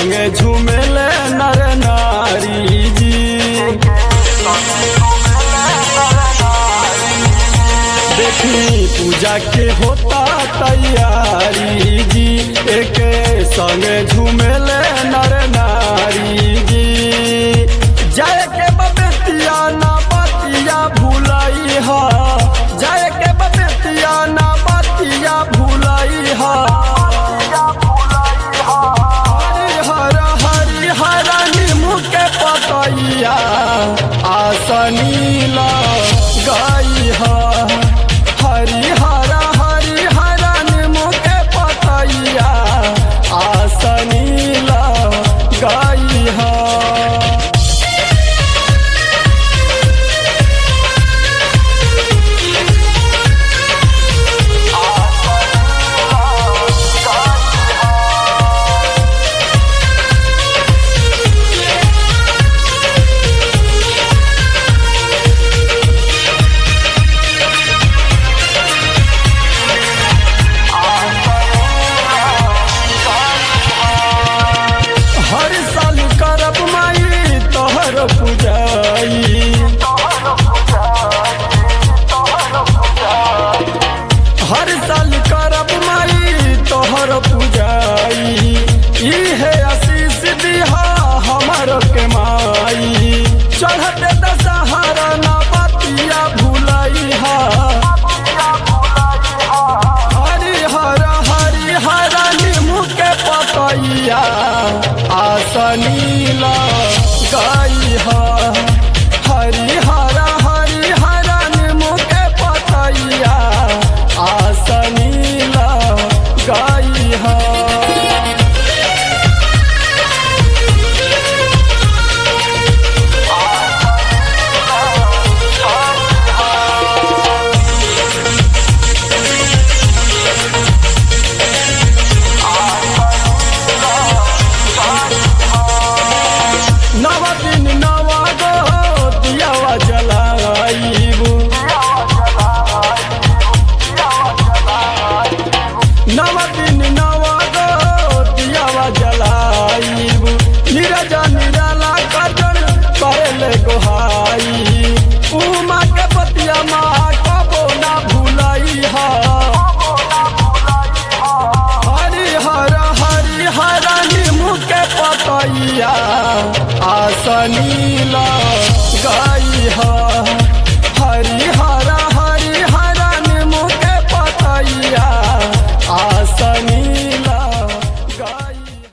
संगे झूमेले नर नारी जी देखी पूजा के होता तैयारी जी एक संगे झूमेले नर नारी जी जाए के बबेतिया ना बतिया भूलाई हा जाए के बबेतिया ना बतिया भूलाई हा हरि हर हरि हर नीमू के पतैया आसनीला गाई हा हरि हर हरि हर नीमू के पतैया आसनीला गाई हा हर साल करब माई तोहर पूजाई हर साल करब माई तोहर पूजाई इहे आशीष दिहा हमर के माई चढ़ते दशहरा ना बतिया भूलाई हा हरि हर हरि हर नीमू के पतैया आसनीला गाई हा हरि हर हरि हर नीमू के पतैया आसनीला गाई हा नव दिन नवा गो दियावा जलाइबू नव दिन नवा गो दियावा जलाइबू नीरजा निराला कजन करले गोहाई उमा के पतिया माँ कबो ना भूलाई हा हरि हर हरि हर नीमू के पतैया आसनीला